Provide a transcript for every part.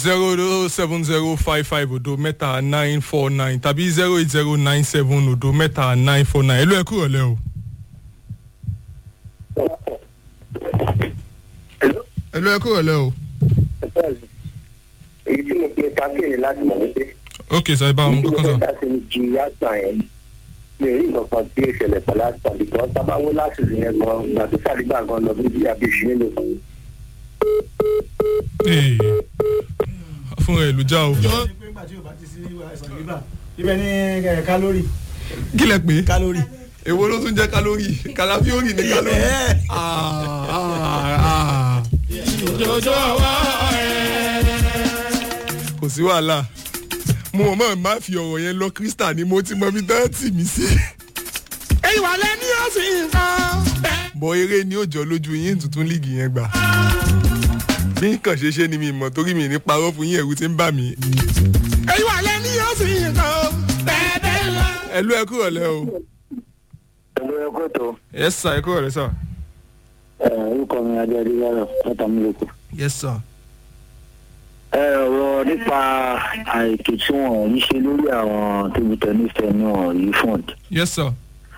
zero seven zero five five odo mẹ́ta nine four nine tàbí zero eight zero nine seven odo mẹ́ta nine four nine ẹlú ẹ kúrò lẹ́ o. ẹlú ẹ kúrò lẹ́ o. èyí tí mo pe káfíìnì láti mọ̀ wípé. ok sọ ẹ bá wọn kọ́kọ́ sọ. láti ju yàtọ̀ yẹn mi ò rí nǹkan tí ó ṣẹlẹ̀ pẹ̀lú àtọ̀ bìkọ́ sábàwó láti rí yẹn gan gbà tó sàdígbà gan lọ bí bí abéṣu nínú kan. Ee, fún ẹ ìlú já o. ibẹ̀ ni eh, kálórì kí lẹ pé kálórì. èwo ló tún jẹ́ kálórì kàlàfíórì ní kálórì. Ah, ah, ah. kò sí wàhálà mo mọ̀ mọ́ má fi ọ̀rọ̀ yẹn lọ kírísítà ni mo ti mọ bí dẹ́ẹ̀tì mi sí. ẹ̀yin wà lẹ́ni ọ̀sìn nǹkan. bọ eré ni ó jọ lójú yín tuntun líìgì yẹn gbà. bí nǹkan ṣe ṣe ni mi mọ̀ torí mi ní parọ́ fún yín ẹ̀rù ti ń bà mí. ẹ̀yin wà lẹ́ni ọ̀sìn nǹkan. bẹ́ẹ̀ bẹ́ẹ̀ lọ. ẹlú ẹ kúrò lẹ o. ẹ̀rọ ẹ̀kọ́ tó yes sir ẹ kúrò lẹ sir. orúkọ mi adé adéyàrá látàmúlòkù. yes sir. ẹ ọ̀rọ̀ nípa àìtó tí wọ́n ń ṣe lórí àwọn table tennis náà yìí fund. yes sir.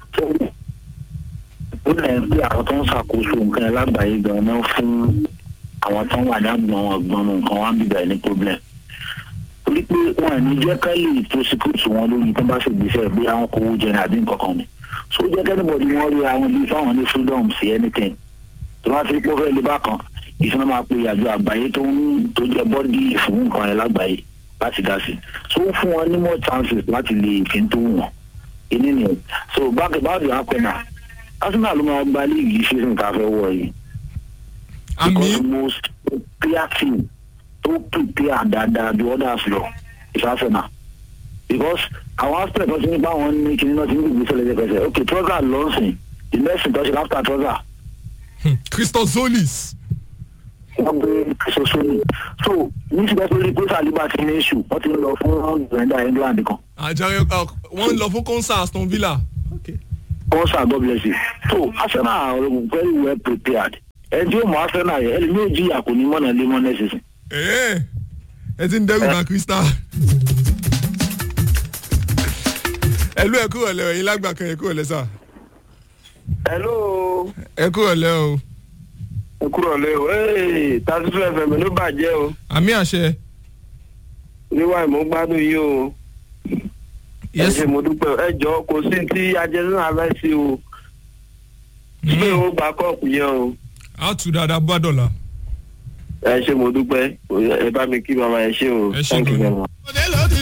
ó lẹ̀ ń pé àwọn tó ń ṣàkóso nǹkan ẹ̀ lágbàáyé gan-an náà fún àwọn tó ń wà dágbọ̀n ọgbọ́n nǹkan wá ń bìbẹ̀ ní problem. torí pé wọn ò ní jẹ́ ká lè prosecute wọn lórí tó bá ṣègbésẹ̀ bí àwọn kò wó jẹ ní àbí nǹkan kan ni. so ó jẹ́ kẹ́nìbọ̀dì wọn rí àwọn bíi fáwọn ní freedom sí anything. tó bá fi pọ́ fẹ́ lè bá kan ìṣúná máa pe àjọ àgbáyé tó ń tó jẹ́ bọ́dì fún nǹkan ẹ̀ lágbàáyé láti dá sí. so ó fún wọn ní more chances láti lè fi tó wù wọn. ìní nìyẹn so báńkì báńkì àpẹnà arsenal ló máa gba líìgì season tá a fẹ́ wọ̀ yìí àmì because the most clear team tó prepare dáadáa ju others lọ is arsenal because àwọn aspect tó ti ní báwọn ní kíní náà ti ní gbèsè lẹ́sẹ̀kẹsẹ̀ ok trouser lọ́sìn the next thing tó ṣe after trouser christozolis. wọ́n gbé soso ni so ní ti bẹ́ẹ̀ pé saliba ti ní issue wọ́n ti ń lọ fún gbẹ̀ndà england kan àjàre wọ́n ń lọ fún concert aston villa. kọ́sà god bless you so arsenal are very well prepared ẹni tí ó mọ arsenal yẹn ẹni yóò jí àkóní mọ́nà lé mọ́nà ẹ̀sìn ẹ ẹ ti ń dẹ́rù bá crystal. ẹlú ẹ kúrò lẹ ẹyin lágbà kan ẹ kúrò lẹ sà. hello ẹ kúrò lẹ o. ẹ kúrò lé o ee tasifu fm ló bàjẹ́ o àmì àṣẹ. níwá ìmọ̀ gbádùn yìí o ẹ yes ṣe mo dúpẹ́ ẹ jọ kò sí tí ajẹ́sìn abẹ́ sí o pé o gba kọ́ọ̀pù yẹn o a tù dáadáa bá dọ̀là. ẹ ṣe mo dúpẹ́ ẹ bá mi kí màmá ẹ ṣe o Ẹ ṣé thank you gan-an. very much.